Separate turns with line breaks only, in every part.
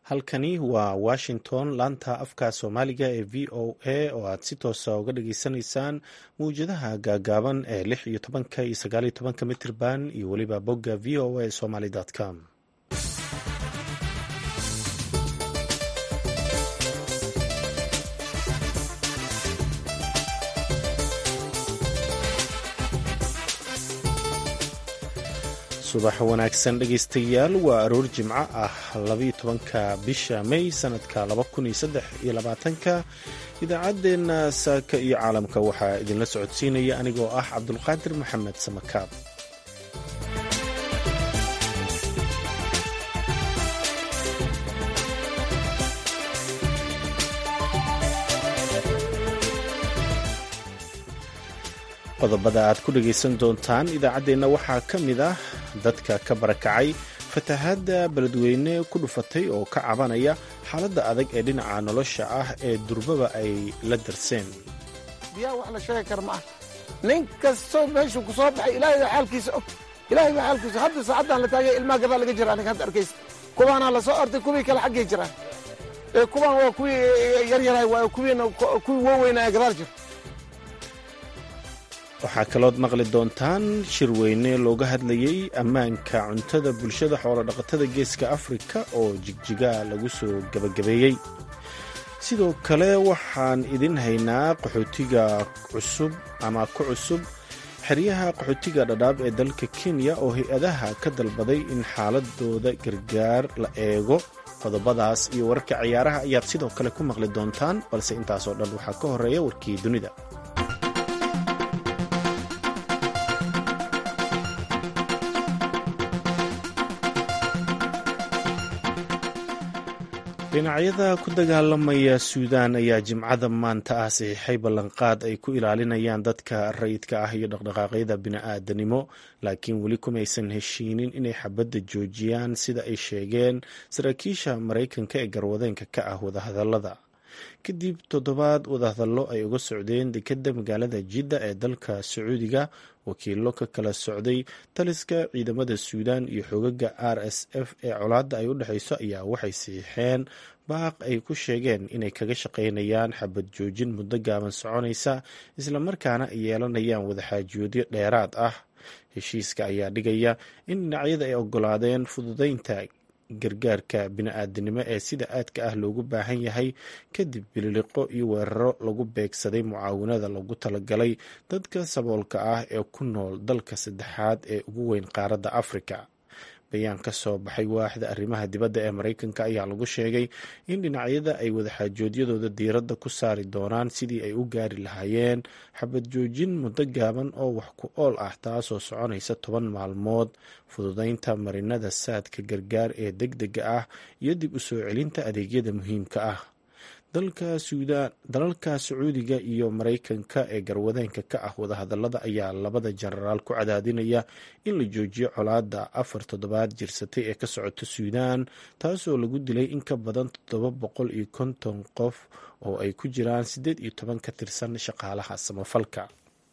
halkani waa washington laanta afka soomaaliga ee v o a oo aad si toosa uga dhageysanaysaan mawjadaha gaagaaban ee lix iyo tobanka iyo sagaal iyo tobanka mitirban iyo weliba bogga v o a somaly com subax wanaagsan dhegaystayaal waa aroor jimco ah labaiyo tobanka bisha may sanadka laba kun iyo saddex iyo labaatanka idaacaddeenna saaka iyo caalamka waxaa idinla socodsiinaya anigoo ah cabdulqaadir maxamed samakaab qodobada aad ku dhegaysan doontaan idaacaddeenna waxaa ka mid ah dadka ka barakacay fatahaadda beledweyne ku dhufatay oo ka cabanaya xaaladda adag ee dhinaca nolosha ah ee durbaba ay la darseen
biyaha wax la sheegi kara ma ah nin kastoo meeshuu ku soo baxay ilaahay baa xaalkiisa og ilaahay baa xaalkiisa hadda saacaddan la taagay ilmaha gadaa laga jira aniga hadda arkaysa kuwaanaa la soo ortay kuwii kale xaggay jiraan ee kuwaan waa kuwii yaryarahay waa kuwiina kuwii waaweynaa gadaal jira
waxaa kalood maqli doontaan shirweyne looga hadlayey ammaanka cuntada bulshada xoolodhaqatada geeska afrika oo jigjiga lagu soo gebagabeeyey sidoo kale waxaan idin haynaa qaxootiga cusub ama ku cusub xeryaha qaxootiga dhadhaab ee dalka kenya oo hay-adaha ka dalbaday in xaaladooda gargaar la eego qodobadaas iyo wararka ciyaaraha ayaad sidoo kale ku maqli doontaan balse intaasoo dhan waxaa ka horeeya warkii dunida dhinacyada ku dagaalamaya suudaan ayaa jimcada maanta ah saxiixay ballanqaad ay ku ilaalinayaan dadka rayidka ah iyo dhaqdhaqaaqyada bini'aadanimo laakiin weli kumaysan heshiinin inay xabadda joojiyaan sida ay sheegeen saraakiisha maraykanka ee garwadeenka ka ah wadahadallada kadib toddobaad wadahadallo ay uga socdeen dekedda magaalada jidda ee dalka sacuudiga wakiilo ka kala socday taliska ciidamada suudaan iyo xogaga r s f ee colaadda ay u dhexayso ayaa waxay siixeen baaq ay ku sheegeen inay kaga shaqaynayaan xabad joojin muddo gaaban soconaysa islamarkaana ay yeelanayaan wadaxaajoodyo dheeraad ah heshiiska ayaa dhigaya in dhinacyada ay ogolaadeen fududeynta gargaarka bini-aadanimo ee sida aadka ah loogu baahan yahay kadib bililiqo iyo weeraro lagu beegsaday mucaawanada lagu talagalay dadka saboolka ah ee ku nool dalka saddexaad ee ugu weyn qaaradda afrika bayaan ka soo baxay waaxda arrimaha dibadda ee maraykanka ayaa lagu sheegay in dhinacyada ay wadaxaajoodyadooda diiradda ku saari doonaan sidii ay u gaari lahaayeen xabad joojin muddo gaaban oo wax ku ool ah taasoo soconaysa toban maalmood fududeynta marinada saadka gargaar ee deg dega ah iyo dib u soo celinta adeegyada muhiimka ah dalalka sacuudiga iyo maraykanka ee garwadeenka ka ah wadahadallada ayaa labada jenaraal ku cadaadinaya in la joojiyo colaadda afar toddobaad jirsatay ee ka socota suudaan taasoo lagu dilay in ka badan toddoba boqol iyo konton qof oo ay ku jiraan siddeed iyo toban ka tirsan shaqaalaha samafalka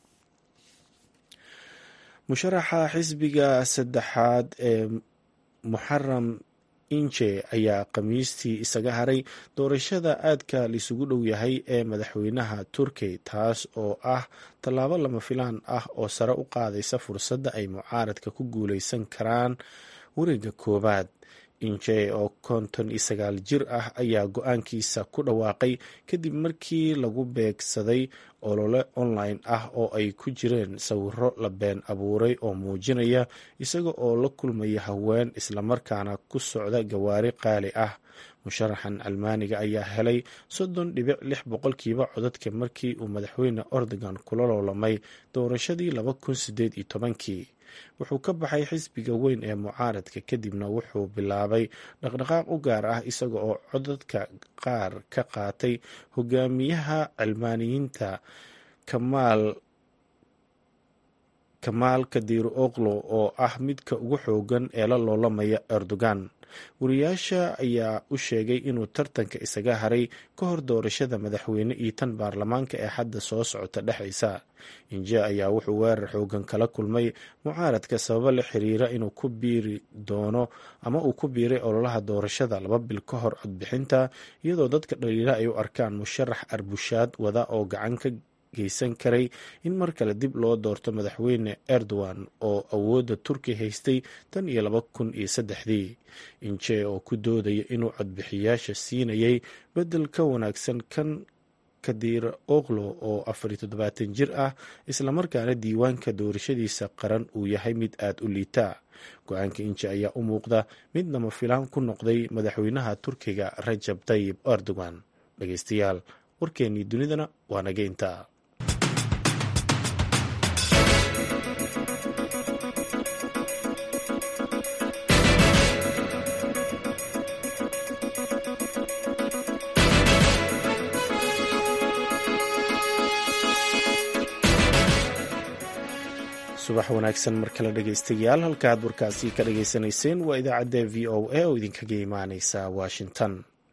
musharaxa xisbiga saddexaad ee muxaram inje ayaa khamiistii isaga haray doorashada aadka laisugu dhow yahay ee madaxweynaha turkey taas oo ah tallaabo lama filaan ah oo sare u qaadaysa fursadda ay mucaaradka ku guuleysan karaan wareega koowaad inje oo konton iyo sagaal jir ah ayaa go-aankiisa ku dhawaaqay kadib markii lagu beegsaday olole online ah oo ay ku jireen sawiro la been abuuray oo muujinaya isaga oo la kulmaya haween islamarkaana ku socda gawaari qaali ah musharaxan almaaniga ayaa helay soddon dhibic lix boqolkiiba codadka markii uu madaxweyne ordogan kula loolamay doorashadii laba kun sideed iyo tobankii wuxuu ka baxay xisbiga weyn ee mucaaradka kadibna wuxuu bilaabay dhaqdhaqaaq u gaar ah isaga oo codadka qaar ka qaatay hogaamiyaha cilmaaniyiinta kamaal kamaal kadiiro oklo oo ah midka ugu xoogan ee la loolamaya erdogan wariyaasha ayaa u sheegay inuu tartanka isaga haray ka hor doorashada madaxweyne iyo tan baarlamaanka ee hadda soo socota dhexaysa inje ayaa wuxuu weerar xoogan kala kulmay mucaaradka sababo la xiriira inuu ku biiri doono ama uu ku biiray ololaha doorashada laba bil ka hor codbixinta iyadoo dadka dhaliila ay u arkaan musharax arbushaad wada oo gacan ka geysan karay in mar kale dib loo doorto madaxweyne erdogan oo awoodda turki haystay tan iyo laba kun iyo saddexdii inje oo ku doodaya inuu codbixiyaasha siinayay beddel ka wanaagsan kan kadiira oklo oo afar iyo toddobaatan jir ah islamarkaana diiwaanka doorashadiisa qaran uu yahay mid aada u liita go-aanka inje ayaa u muuqda mid lama filaan ku noqday madaxweynaha turkiga rajab tayib erdogan dhegeystayaal warkeennii dunidana waa naga intaa subax wanaagsan mar kale dhegeystayaal halkaaad warkaasi ka dhageysanayseen waa idaacadda v o a oo idinkaga imaaneysa washington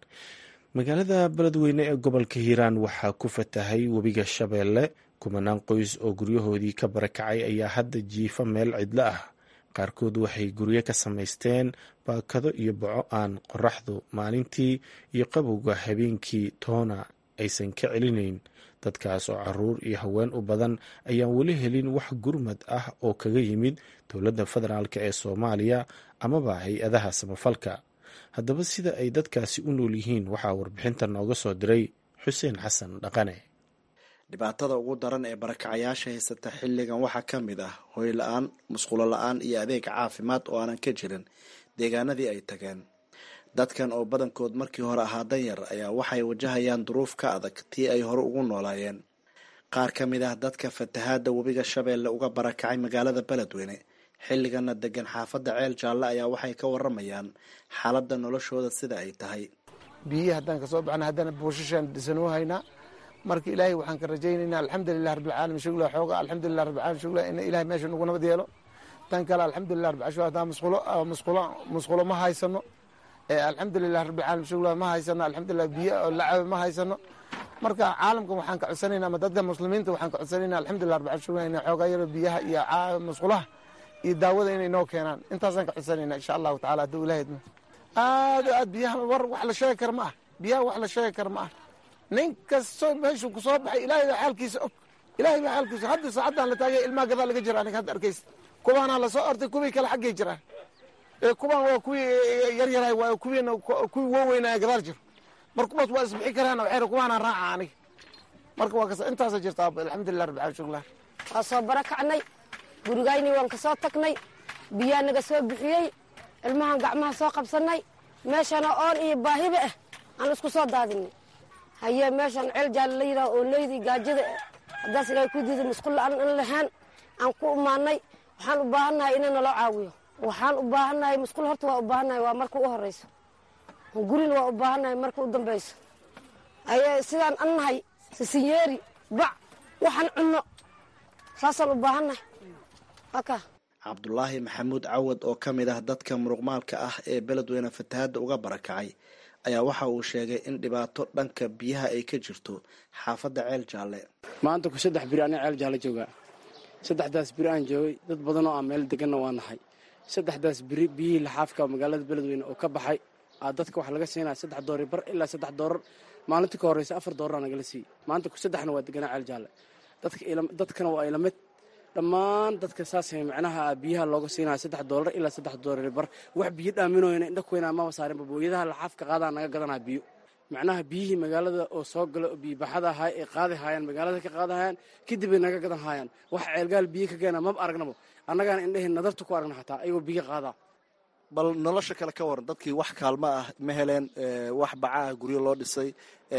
magaalada beledweyne ee gobolka hiiraan waxaa ku fatahay webiga shabeelle kumanaan qoys oo guryahoodii ka barakacay ayaa hadda jiifa meel cidlo ah qaarkood waxay guryo ka samaysteen baakado iyo baco aan qoraxdu maalintii iyo qabowga habeenkii toona aysan ka celinayn dadkaas oo caruur iyo haween u badan ayaan weli helin wax gurmad ah oo kaga yimid dowladda federaalk ee soomaaliya amaba hay-adaha samafalka haddaba sida ay dadkaasi u nool yihiin waxaa warbixinta nooga soo diray xuseen xasan dhaqane
dhibaatada ugu daran ee barakacayaasha haysata xilligan waxaa ka mid ah hoy la-aan musqulo la-aan iyo adeeg caafimaad oo aanan ka jirin deegaanadii ay tageen dadkan oo badankood markii hore ahaa danyar ayaa waxay wajahayaan duruuf ka adag tii ay hore ugu noolaayeen qaar ka mid ah dadka fatahaada webiga shabeelle uga barakacay magaalada beledweyne xilligana degan xaafadda ceel jaalle ayaa waxay ka waramayaan xaaladda noloshooda sida ay tahay
biyihi haddaan kasoo baxna haddana buushashaan dhisanoo haynaa marka ilaahay waxaan ka rajaynaynaa alxamdulilah rabbilcaalamiin shugla xooga alxamdulilah rabbilcaalamiin shugla in ilahay meesha nagu nabad yeelo tan kale alxamdulilah rabbil caalamiin haddaan musqulo musqulo musqulo ma haysano alxamdulilah rabbilcaalamiin shugla ma haysano alxamdulilah biyo oo lacaba ma haysano marka caalamkan waxaan ka codsanayna ama dadka muslimiinta waxaan ka codsanayna alxamdulilah rabbil caalamiin shugla inay xoogaa yaro biyaha iyo musqulaha iyo daawada inay noo keenaan intaasaan ka codsanayna insha allahu tacala hadduu ilahay idmo aad aad biyaha war wax la sheegi kara ma ah biyaha wax la sheegi kara ma ah nin kastoo meeshuu ku soo baxay ilaahay baa xaalkiisa og ilaahay baa xaalkiisa hadda saacaddan la taagay ilmaha gadaa laga jira aniga hadda arkaysa kubaanaa lasoo ortay kuwii kale xaggay jiraan kubaan waa kuwii yaryarahay waa kuwiina kuwii waaweynaya gadaal jiro mar kuwaas waa isbixi karaan waxay kubaanaa raaca aniga marka waa kas intaasa jirta alxamdulilah rabbil caalamiin shuklah
waa soo barakacnay gurigayni waan ka soo tagnay biyaa naga soo bixiyey ilmahan gacmaha soo qabsanay meeshana oon iyo baahiba ah aan isku soo daadinay haye meeshaan ceel jaale la yidhaha oo leydii gaajada haddaas ilahay ku diiday musqul la-aan an lahaan aan ku imaanay waxaan u baahannahay ina naloo caawiyo waxaan u baahannahay musqul horta waa u baahannahay waa marka u horeyso gurina waa u baahannahay marka u dambeyso aye sidaan an nahay sisinyeeri bac waxaan cunno saasaan u baahannahay aka
cabdulaahi maxamuud cawad oo ka mid ah dadka muruqmaalka ah ee beledweyne fatahaadda uga barakacay ayaa waxa uu sheegay in dhibaato dhanka biyaha ay ka jirto xaafadda ceel jaalle
maanta ku saddex biri aniga ceel jaalle joogaa saddexdaas biri aan joogay dad badan oo aan meel deganna waa nahay saddexdaas biri biyihii laxaafka magaalada beledweyne oo ka baxay aa dadka waxaa laga siinaya saddex doori bar ilaa saddex doorar maalintii ka horreysa afar doorar nagala siiyey maanta ku saddexna waa deganaa ceel jaalle dadkana waa ilamid dhammaan dadka saasay macnaha biyaha looga siinaya saddex doolar ilaa saddex doolar bar wax biyo dhaaminooyna indha kuweynaa maba saarinba booyadaha laxaafka qaadaa naga gadanaa biyo macnaha biyihii magaalada oo soo gala oo biyobaxada ahaa ay qaadi haayaan magaalada ka qaadi haayaan kadib ay naga gadan haayaan wax ceelgaal biyo ka keena maba aragnabo annagaan indhahin nadarta ku aragna xataa ayagoo biyo qaadaa
bal nolosha kale ka waran dadkii wax kaalmo ah ma heleen wax baca ah guryo loo dhisay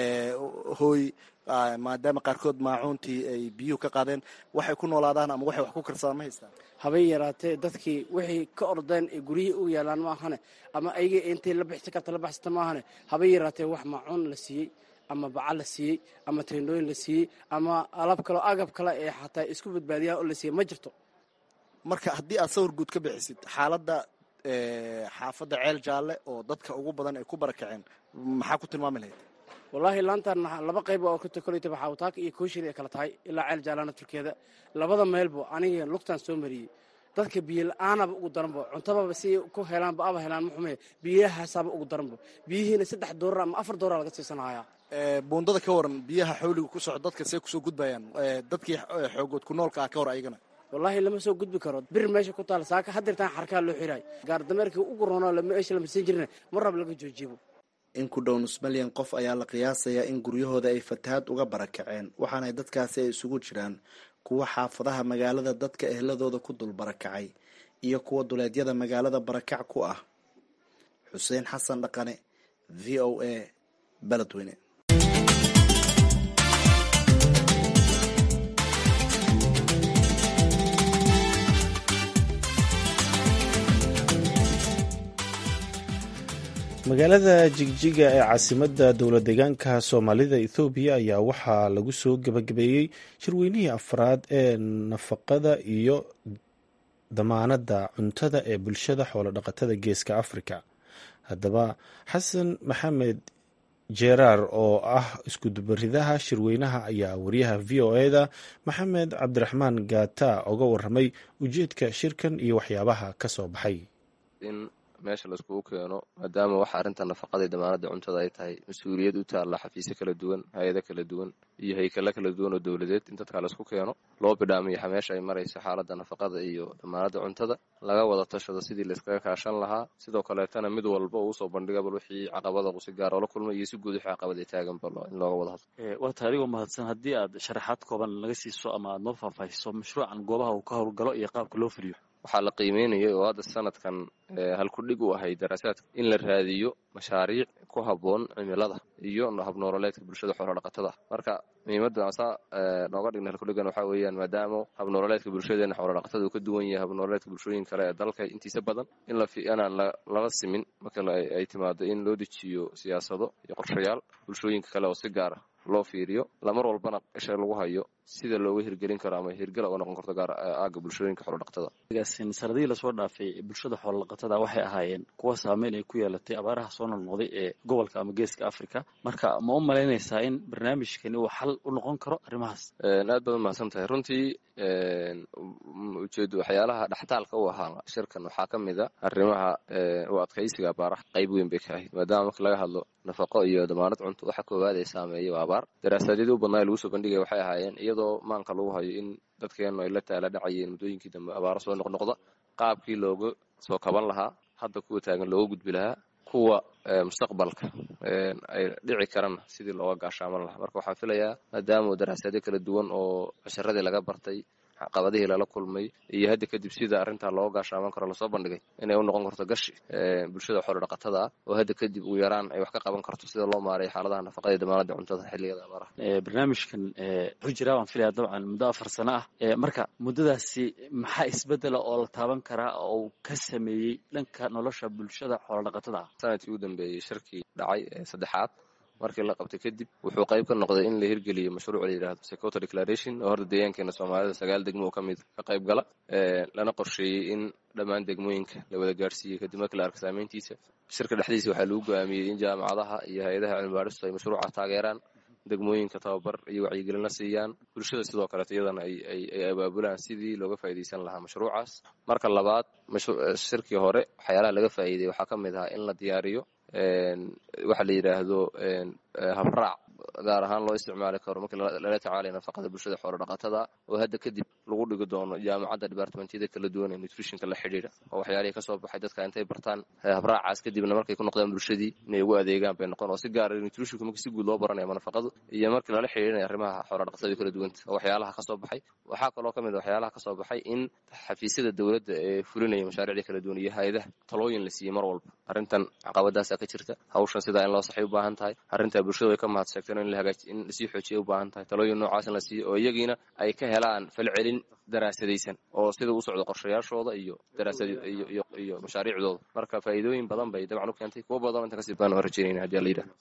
hooy maadaama qaarkood maacuuntii ay biyuhu ka qaadeen waxay ku noolaadaan ama waxay wax ku karsadaan ma haystaan
habay yaraatee dadkii waxay ka ordeen ee guryihii u yaalaan ma ahane ama ayaga intay la bixsan karta la baxsata ma ahane habay yaraatee wax maacuun la siiyey ama baca la siiyey ama teendhooyin la siiyey ama alab kaleo agab kale ee xataa isku badbaadiyaan oo la siiyey ma jirto
marka haddii aad sawir guud ka bixisid xaaladda xaafadda ceel jaalle oo dadka ugu badan ay ku barakaceen maxaa ku tilmaami lahayd
wallaahi laantan laba qayb oo ka kolayta baxaawtaaka iyo kooshiri ay kala tahay ilaa ceel jaalaana turkeeda labada meelbo aniga lugtaan soo mariyey dadka biyo la-aanaba ugu daranbo cuntababa si ku helaanba aba helaan maxume biyahaasaaba ugu daranbo biyihiina saddex doorar ama afar doorar laga siisanhayaa
buundada ka waran biyaha xawliga ku soco dadka see kusoo gudbayaan dadkii xoogood ku noolka ah ka hor ayagana
wallaahi lama soo gudbi karo bir meesha ku taal saaka hadirtaan xarkaa loo xiraay gaar dameerkii ugu roonoo meesha lama siin jirina mar rab laga joojibo
in ku dhow nus malyan qof ayaa la qiyaasayaa in guryahooda ay fatahaad uga barakaceen waxaana dadkaasi ay isugu jiraan kuwa xaafadaha magaalada dadka ehladooda ku dul barakacay iyo kuwa duleedyada magaalada barakac ku ah xuseen xasan dhaqane v o a beledweyne
magaalada jigjiga ee caasimadda dowlad deegaanka soomaalida ethoobiya ayaa waxaa lagu soo gebagabeeyey shirweynihii afraad ee nafaqada iyo damaanadda cuntada ee bulshada xoolodhaqatada geeska afrika haddaba xasan maxamed jeeraar oo ah iskudubaridaha shirweynaha ayaa wariyaha v o e da maxamed cabdiraxmaan gaata oga waramay ujeedka shirkan iyo waxyaabaha ka soo baxay
meesha laiskugu keeno maadaama waxa arrinta nafaqadii damaanada cuntada ay tahay mas-uuliyad u taalla xafiisyo kala duwan hay-ado kala duwan iyo haykalo kala duwan oo dowladeed in dadka laisku keeno loo bidhaamiyo meesha ay marayso xaaladda nafaqada iyo damaanada cuntada laga wada tashado sidii laiskaga kaashan lahaa sidoo kaleetana mid walba uusoo bandhiga bal wixii caqabada uu si gaar oola kulmay iyo si guud wixii caqabad ay taagan bal in looga wada hadlo
waa taarigoo mahadsan haddii aad sharaxaad kooban naga siiso ama aad noo faahfaahiso mashruucan goobaha uu ka howlgalo iyo qaabka loo fuliyo
waxaa la qiimeynayay oo hadda sanadkan halkudhig u ahay daraasaadka in la raadiyo mashaariic ku habboon cimilada iyo habnoololeedka bulshada xoolodhaqatada marka muhiimadda saa nooga dhigna halkudhigan waxaa weeyaan maadaama habnoololeedka bulshadeena xoolodhaqatada uu ka duwan yahay habnoololeedka bulshooyin kale ee dalka intiisa badan inaan lala simin marka ay timaado in loo dejiyo siyaasado iyo qorshayaal bulshooyinka kale oo si gaara loo fiiriyo lamar walbana isha lagu hayo sida looga hirgelin karo ama hirgala uga noqon karto gaar aaga bulshooyinka xoolodhaqatada
sanadihii lasoo dhaafay bulshada xoolodhaqatada waxay ahaayeen kuwa saameyn ay ku yeelatay abaaraha soo noqnoqday ee gobolka ama geeska africa marka ma u malaynaysaa in barnaamijkani uu xal u noqon karo arrimahaas
aad baad umahadsan tahay runtii ujeedo waxyaalaha dhextaalka u ahaa shirkan waxaa ka mid a arrimaha u adkaysiga abaaraha qayb weyn bay ka ahayd maadaama marka laga hadlo nafaqo iyo damaanad cunto waxa koowaad ay saameeyay waa abaar daraasaadiyadii u badnaa lagu soo bandhigaya waxay ahaayeen iyadoo maanka lagu hayo in dadkeennu ay la taala dhacayeen muddooyinkii dambe abaaro soo noqnoqda qaabkii looga soo kaban lahaa hadda kuwa taagan looga gudbi lahaa kuwa mustaqbalka ay dhici karana sidii looga gaashaaman lahaa marka waxaan filayaa maadaama daraasaadyo kala duwan oo casharadii laga bartay caqabadihii lala kulmay iyo hadda kadib sida arrintaa looga gaashaaman karo lasoo bandhigay inay u noqon karto gashi bulshada xoolodhaqatada ah oo hadda kadib ugu yaraan ay wax ka qaban karto sida loo maareeyo xaaladaha nafaqada iyo damaanada cuntada xilligada abaaraha
barnaamijkan wuxuu jiraa waan filaya dabcan muddo afar sano ah marka muddadaasi maxaa isbedela oo la taaban karaa oo uu ka sameeyey dhanka nolosha bulshada xoolodhaqatada ah
sanadkii u dambeeyey shirkii dhacay ee saddexaad markii la qabtay kadib wuxuu qayb ka noqday in la hirgeliyo mashruuc la yidhahdo secota declaration oo horda deegaankeena soomaalida sagaal degmo oo ka mid ka qayb gala lana qorsheeyey in dhammaan degmooyinka la wada gaarsiiyey kadib markii la arka saameyntiisa shirka dhexdiisa waxaa lagu go'aamiyey in jaamacadaha iyo hay-adaha cilmibaadhistu ay mashruuca taageeraan degmooyinka tababar iyo wacyigelina siiyaan bulshada sidoo kaleeto iyadana ay abaabulaan sidii looga faa'iidaysan lahaa mashruucaas marka labaad shirkii hore waxyaalaha laga faa'iiday waxaa ka mid ahaa in la diyaariyo waxa la yidhaahdo habraac gaar ahaan loo isticmaali karo markii lala tacaalayo nafaqada bulshada xoolodhaqatada oo hadda kadib lagu dhigi doono jaamacadda departmentyada kala duwan ee nutritionka la xidhiidha oo waxyaalihii kasoo baxay dadka intay bartaan habraacaas kadibna markay ku noqdaan bulshadii inay ugu adeegaan bay noqon oo si gaara nutritionka markii si guud loo baranaya ama nafaqadu iyo markii lala xidhiidhanaya arrimaha xoolodhaqatada kala duwanta oo waxyaalaha kasoo baxay waxaa kaloo ka mid a waxyaalaha kasoo baxay in xafiisyada dowladda ee fulinaya mashaariicda kala duwan iyo hay-adaha talooyin la siiyey mar walba arrintan caqabadaasa ka jirta hawshan sidaa in loo saxay u baahan tahay arrintaa bulshada way ka mahad sheegteen in in lasii xoojiya u baahan tahay talooyin noocaas in la siiyo oo iyagiina ay ka helaan falcelin daraasadaysan oo sida u socdo qorshayaashooda iyo iyo mashaariicdooda marka faa'iidooyin badan bay dabcan u keentay kuwo badan inta kasii baan rajaynayna hadii la yidhahdo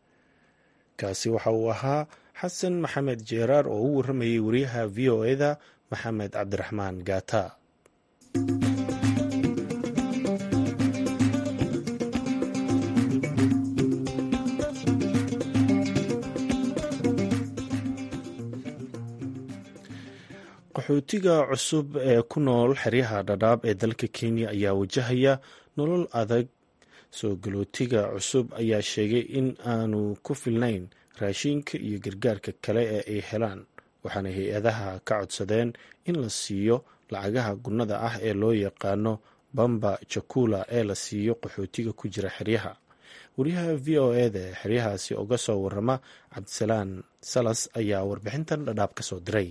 kaasi waxa uu ahaa xasan maxamed jeeraar oo u warramayay wariyaha v o e da maxamed cabdiraxmaan gaata qaxootiga cusub ee ku nool xeryaha dhadhaab ee dalka kenya ayaa wajahaya nolol adag soo galootiga cusub ayaa sheegay in aanu ku filnayn raashinka iyo gargaarka kale ee ay helaan waxaana hay-adaha ka codsadeen in la siiyo lacagaha gunnada ah ee loo yaqaano bamba jakula ee la siiyo qaxootiga ku jira xeryaha wariyaha v o eda ee xeryahaasi uga soo warama cabdisalaan salas ayaa warbixintan dhadhaab ka soo diray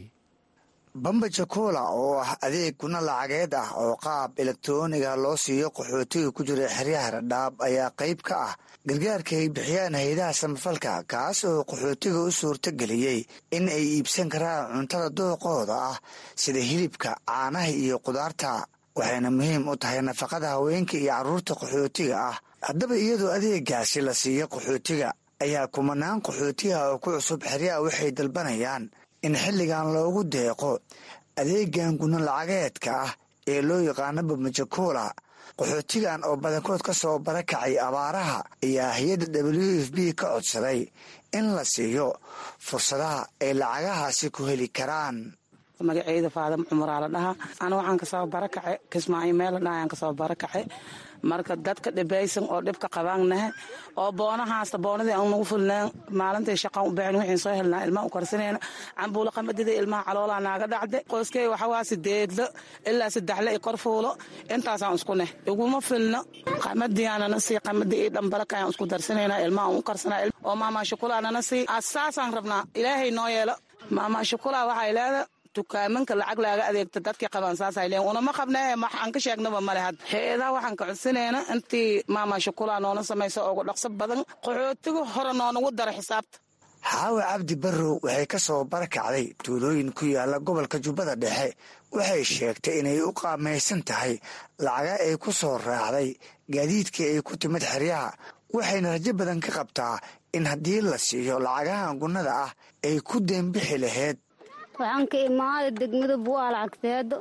bamba jakula oo ah adeeg guna lacageed ah oo qaab elektroniga loo siiyo qaxootiga ku jira xeryaha dhadhaab ayaa qayb ka ah gargaarka ay bixiyaan hay-adaha samafalka kaas oo qaxootiga u suurto geliyey in ay iibsan karaan cuntada dooqooda ah sida hilibka caanaha iyo qudaarta waxayna muhiim u tahay nafaqada haweenka iyo carruurta qaxootiga ah haddaba iyadoo adeegaasi la siiyo qaxootiga ayaa kumanaan qaxootiga oo ku cusub xeryaha waxay dalbanayaan in xilligan loogu deeqo adeegan guna lacageedka ah ee loo yaqaano bamajakula qaxootigan oo badankood ka soo barakacay abaaraha ayaa hay-adda w f b ka codsaday in la siiyo fursadaha ay lacagahaasi ku heli karaan
magaceyda faadam cumaraa la dhahaa ana waxaan kasoo barakace kismaayo meel la dhaha ayaan kasoo barakace marka dadka dhibaysan oo dhibka qabaannahe oo boonahaasta boonadii aan nagu fulnaan maalintai shaqaan u baxin wixiin soo helnaa ilmaha u karsanayna cambuulo qamadida ilmaha caloolaa naaga dhacde qoyskey waxawaa sideedlo ilaa saddexle i kor fuulo intaasaan isku neh iguma filno qamadiyaanana sii qamadii io dhambalaka ayaan isku darsanayna ilmaha aan u karsanaa oo maamaa shukulaanana sii saasaan rabnaa ilaahay noo yeelo maamaa shukulaa waxay leeda dukaamanka lacag laaga adeegta dadkii qabaan saasay leen unama qabne wax aan ka sheegnaba male had hay-adaha waxaan ka codsanayna intii maama shukulaa noona samaysa ugu dhaqso badan qaxootiga hore noonagu dara xisaabta
xaawa cabdi barrow waxay ka soo barakacday tuulooyin ku yaala gobolka jubbada dhexe waxay sheegtay inay u qaamaysan tahay lacaga ay ku soo raacday gaadiidkii ay ku timid xeryaha waxayna rajo badan ka qabtaa in haddii la siiyo lacagahan gunnada ah ay ku deenbixi lahayd
waxaan ka imaaday degmada bu'aal cagteedo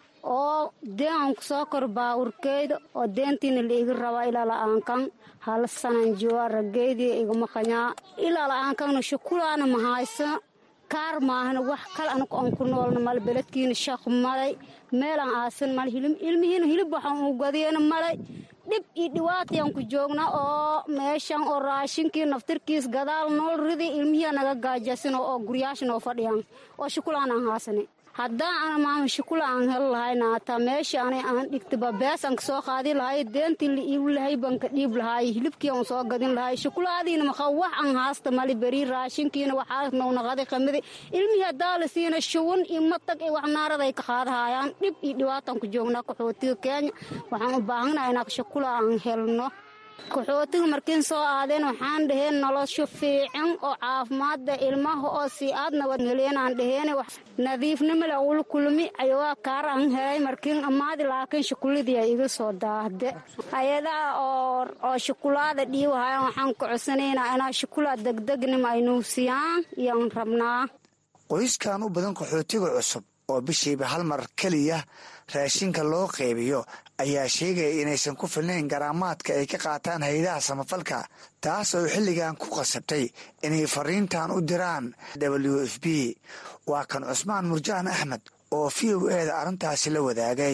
oo deen aan ku soo kor baawurkeyda oo deentiina la iga rabaa ilaa la'aankan hal sanan jooga raggeydii igama qanyaa ilaa la'aankanna shukulaana ma haysa kaar maahana wax kale anagu aan ku noolna male beledkiina shaq malay meelaan aasan male ilmihiina hilib waxaan u gadiyana malay dhib iyo dhiwaatayaan ku joognaa oo meeshan oo raashinkii naftirkiis gadaal nool ridi ilmihiia naga gaajasino oo guryaasha noo fadhiyaan oo shukulaan aan haasane haddaan ana maama shukula aan hel lahayna hataa meesha ana aan dhigtaba bees aan kasoo qaadi lahay deentii la iibi lahay baan ka dhiib lahay hilibkii aan soo gadin lahay shukulaadiina maqa wax aan haasta mali beri raashinkiina waxaa nownaqaday qamidi ilmihii haddaa la siina shuwan iyo matag iyo wax naaraday ka qaadahayaan dhib iyo dhibaataan ku joognaa qaxootiga kenya waxaan u baahanaha inaa shukula aan helno qaxootiga markiin soo aadeen waxaan dhaheen nolosho fiican oo caafimaadda ilmaha oo sii aad nabad heleenaan dhaheen nadiifnimale ula kulmi ayawaa kaar aan helay markiin ammaadi laakiin shukuladii ay iga soo daahde hay-adaha oo shukulaada dhiiwahayaan waxaan ku codsanaynaa inaa shukula degdegnima ay nuusiyaan iyoan rabnaa
qoyskan u badan qaxootiga cusub oo bishiiba hal mar keliya raashinka loo qeybiyo ayaa sheegaya inaysan ku filnayn garaamaadka ay ka qaataan hay-adaha samafalka taas oo xilligan ku qasabtay inay fariintan u diraan w f b waa kan cusmaan murjaan axmed oo v o eeda arrintaasi la wadaagay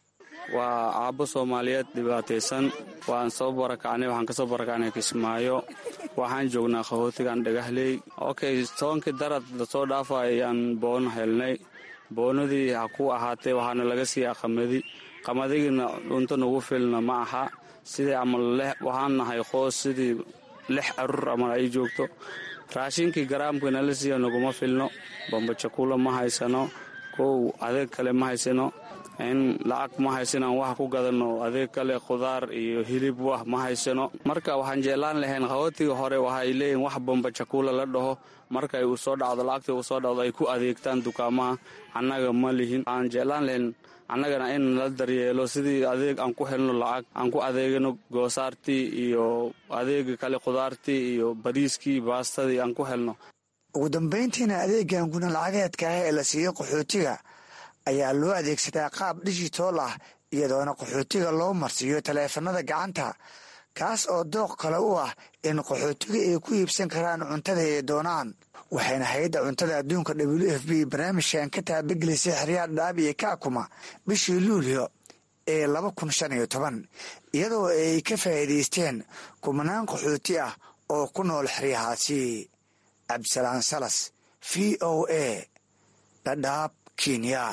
waa aabbo soomaaliyeed dhibaataysan waan soo barakacnay waxaan kasoo barakacnay kismaayo waxaan joognaa qaxootigan dhagahley okay tobankii darad lasoo dhaafa ayaan boon helnay boonadii ha ku ahaatee waxaana laga siiyaa qamadi qamadigiina dhunto nagu filna ma aha sidii ama waxaan nahay qoos sidii lix carur ama ay joogto raashinkii garaamkii nala siiya naguma filno bambajakuula ma haysano kow adeeg kale ma haysano in lacag ma haysano aan wax ku gadano adeeg kale khudaar iyo hilib wax ma haysano marka waxaan jeclaan lahayn qaxootiga hore waxay leeyihin wax bambajakuula la dhaho markay uu soo dhacdo lacagta uu soo dhacdo ay ku adeegtaan dukaamaha annaga ma lihin waxaan jeclaan lahayn annagana in la daryeelo sidii adeeg aan ku helno lacag aan ku adeegano goosaartii iyo adeega kale khudaartii iyo bariiskii baastadii aan ku helno
ugu dambayntiina adeegan guna lacageedka ah ee la siiyo qaxootiga ayaa loo adeegsadaa qaab dhijitool ah iyadoona qaxootiga loo marsiiyo taleefanada gacanta kaas oo dooq kale u ah in qaxootiga ay ku iibsan karaan cuntada ay doonaan waxayna hay-adda cuntada adduunka w f b barnaamijkan ka taabagelisay xeryaha dhadhaab iyo kaakuma bishii luulyo ee laba kun shan iyo toban iyadoo ay ka faa'iidaysteen kumanaan qaxooti ah oo ku nool xeryahaasi cabdisalaan salas v o a dhadhaab kenya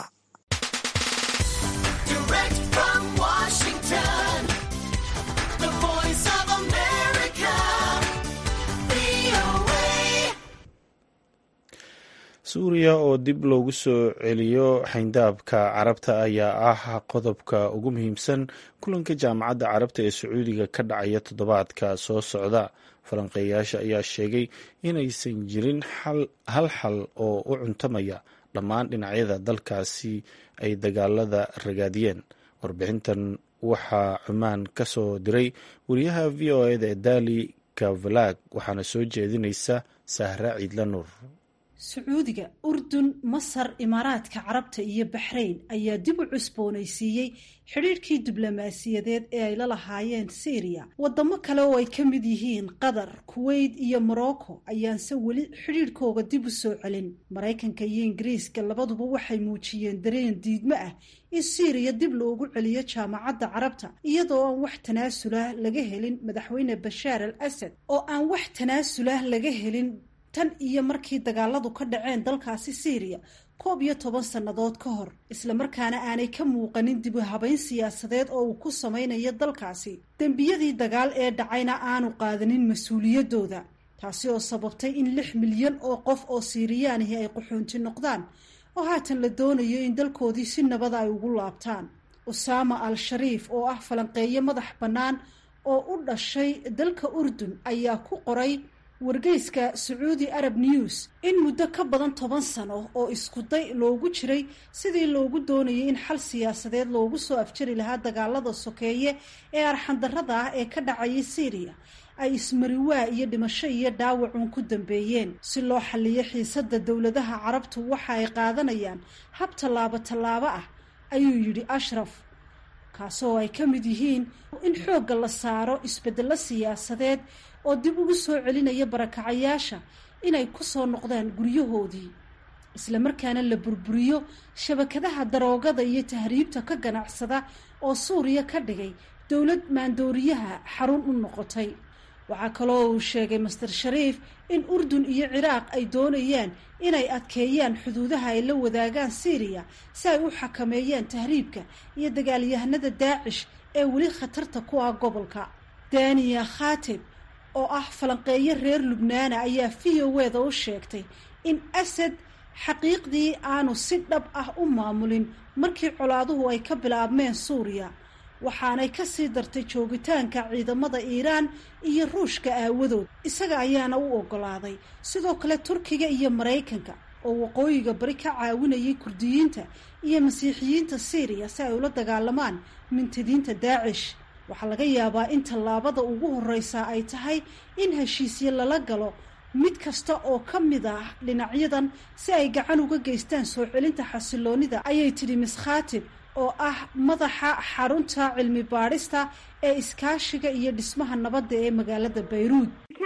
suuriya oo dib loogu soo celiyo xayndaabka carabta ayaa ah qodobka ugu muhiimsan kulanka jaamacadda carabta ee sacuudiga ka dhacaya toddobaadka soo socda falanqeeyaasha ayaa sheegay inaysan jirin hal xal oo u cuntamaya dhammaan dhinacyada dalkaasi ay dagaalada ragaadiyeen warbixintan waxaa cumaan ka soo diray wariyaha v o eda ee dali kavalag waxaana soo jeedinaysa sahra ciidla nuur
sacuudiga urdun masar imaaraadka carabta iyo baxrayn ayaa dib u cusboonaysiiyey xidhiirhkii diblomaasiyadeed ee ay la lahaayeen syriya wadamo kale oo ay ka mid yihiin qatar kuweyt iyo morocco ayaanse weli xidhiirhkooga dib u soo celin maraykanka iyo ingiriiska labaduba waxay muujiyeen dareen diidmo ah in syriya dib loogu celiyo jaamacadda carabta iyadoo aan wax tanaasulah laga helin madaxweyne bashaar al asad oo aan wax tanaasulah laga helin tan iyo markii dagaaladu ka dhaceen dalkaasi syriya koob iyo toban sannadood ka hor islamarkaana aanay ka muuqanin dib u habayn siyaasadeed oo uu ku samaynayo dalkaasi dembiyadii dagaal ee dhacayna aanu qaadanin mas-uuliyaddooda taasi oo sababtay in lix milyan oo qof oo siiriyaanihi ay qaxoonti noqdaan oo haatan la doonayo in dalkoodii si nabada ay ugu laabtaan usaama al shariif oo ah falanqeeyo madax bannaan oo u dhashay dalka urdun ayaa ku qoray wargeyska sacuudi arab news in muddo ka badan toban sano oo iskuday loogu jiray sidii loogu doonayay in xal siyaasadeed loogu soo afjari lahaa dagaalada sokeeye ee arxandarrada ah ee ka dhacayay syriya ay ismariwaa iyo dhimasho iyo dhaawacun ku dambeeyeen si loo xaliyo xiisadda dowladaha carabtu waxa ay qaadanayaan hab tallaabo tallaabo ah ayuu yidhi ashraf kaasoo ay ka mid yihiin in xoogga la saaro isbeddello siyaasadeed oo dib ugu soo celinaya barakacayaasha inay ku soo noqdaan guryahoodii islamarkaana la burburiyo shabakadaha daroogada iyo tahriibta ka ganacsada oo suuriya ka dhigay dowlad maandooriyaha xarun u noqotay waxaa kaloo uu sheegay master shariif in urdun iyo ciraaq ay doonayaan inay adkeeyaan xuduudaha ay la wadaagaan syriya si ay u xakameeyaan tahriibka iyo dagaalyahanada daacish ee weli khatarta ku ah gobolka daniya khatib oo ah falanqeeyo reer lubnaana ayaa v o weda u sheegtay in asad xaqiiqdii aanu si dhab ah u maamulin markii colaaduhu ay ka bilaabmeen suuriya waxaanay ka sii dartay joogitaanka ciidamada iiraan iyo ruushka aawadood isaga ayaana u oggolaaday sidoo kale turkiga iyo maraykanka oo waqooyiga bari ka caawinayay kurdiyiinta iyo masiixiyiinta syriya si ay ula dagaalamaan mintidiinta daacish waxaa laga yaabaa in tallaabada ugu horreysa ay tahay in heshiisye lala galo mid kasta oo ka mid ah dhinacyadan si ay gacan uga geystaan soo celinta xasiloonida ayay tidhi mis khaatib oo ah madaxa xarunta cilmi baadhista ee iskaashiga iyo dhismaha nabadda ee magaalada bayruud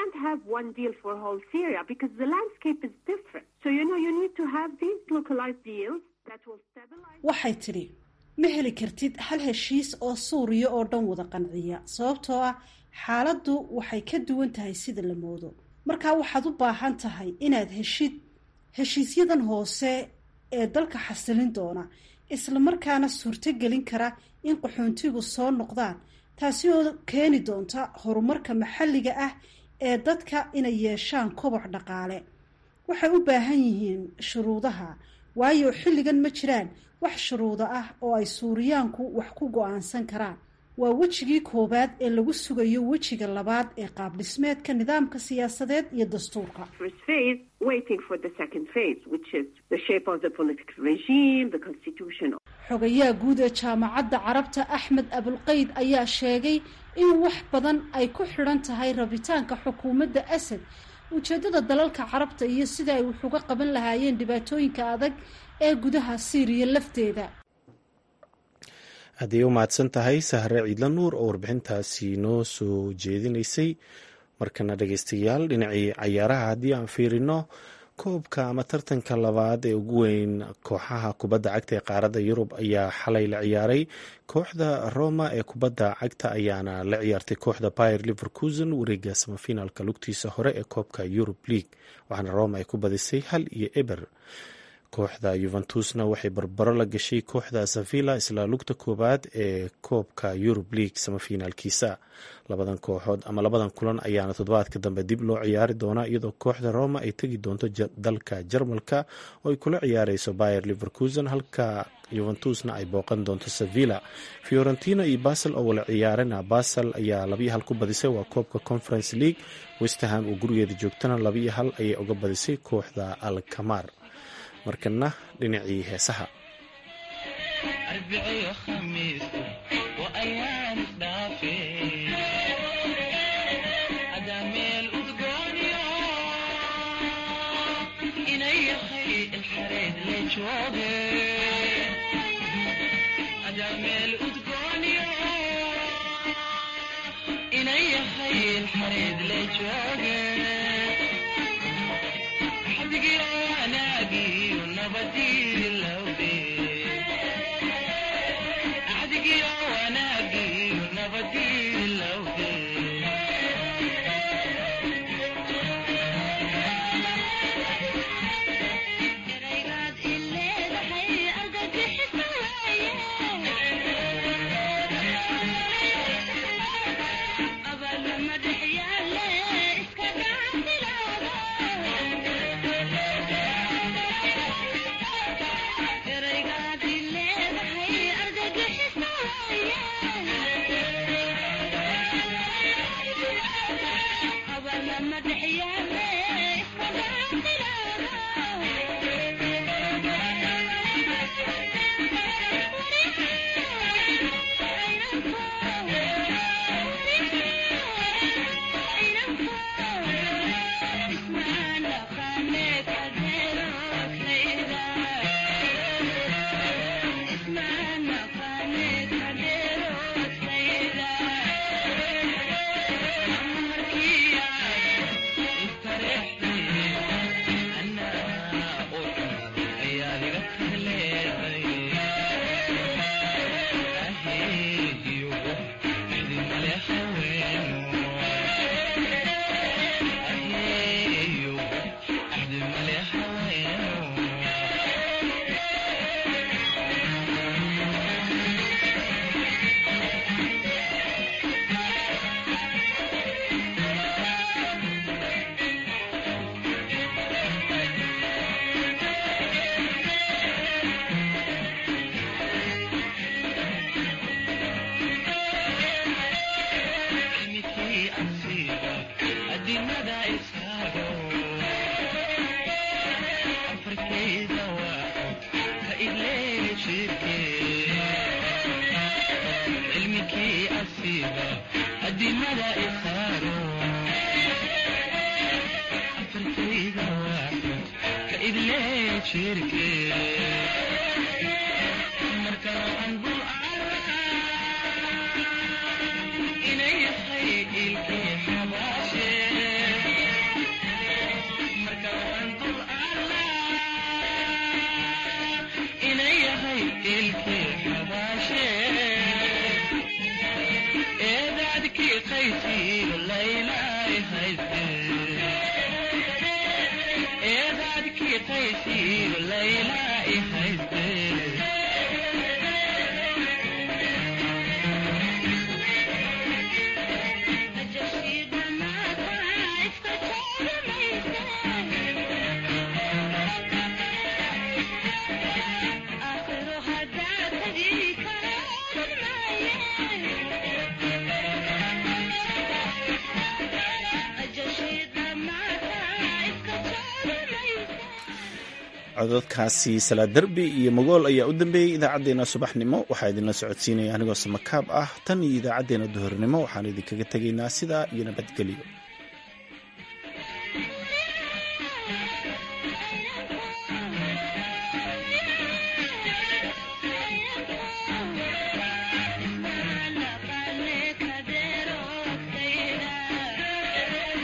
waxay tidhi ma heli kartid hal heshiis oo suuriya oo dhan wada qanciya sababtoo ah xaaladdu waxay ka duwan tahay sida la moodo markaa waxaad u baahan tahay inaad heshid heshiisyadan hoose ee dalka xasilin doona islamarkaana suurtogelin kara in qaxoontigu soo noqdaan taasi oo keeni doonta horumarka maxalliga ah ee dadka inay yeeshaan koboc dhaqaale waxay u baahan yihiin shuruudaha waayo xilligan ma jiraan wax shuruudo ah oo ay suuriyaanku wax ku go-aansan karaan waa wejigii koowaad ee lagu sugayo wejiga labaad ee qaab dhismeedka nidaamka siyaasadeed iyo dastuurka xogayaha guud ee jaamacadda carabta axmed abulqeyd ayaa sheegay in wax badan ay ku xidhan tahay rabitaanka xukuumadda asad ujeeddada dalalka carabta iyo sida ay wax uga qaban lahaayeen dhibaatooyinka adag ee gudaha syriya lafteeda
hadday u mahadsan tahay sahre ciidla nuur oo warbixintaasi noo soo jeedinaysay markana dhegeystayaal dhinacii cayaaraha haddii aan fiirino koobka ama tartanka labaad ee ugu weyn kooxaha kubadda cagta ee qaaradda yurub ayaa xalay la ciyaaray kooxda roma ee kubadda cagta ayaana la ciyaartay kooxda bayer liverkusen wareega samafinaalka lugtiisa hore ee koobka yurub league waxaana roma ay ku badisay hal iyo eber kooxda yuventusna waxay barbaro la gashay kooxda sevilla isla lugta koowaad ee koobka yurub league samafinaalkiisa labadan kooxood ama labadan kulan ayaana toddobaadka dambe dib loo ciyaari doonaa iyadoo kooxda roma ay tegi doonto dalka jarmalka oo ay kula ciyaareyso bayer liverkusen halka yuventusna ay booqan doonto sevilla fiorentina iyo basel oo wala ciyaarana basel ayaa labiyo hal ku badisay waa koobka conference league westerham oo gurigeeda joogtana labiyo hal ayay uga badisay kooxda alkamar markana dhinacii heesaha cododkaasi salaad derbi iyo magool ayaa u dambeeyey idaacaddeenna subaxnimo waxaa idinla socodsiinaya anigoo samakaab ah tan iyo idaacaddeenna duhurnimo waxaan idinkaga tegaynaa sidaa iyo nabadgelyo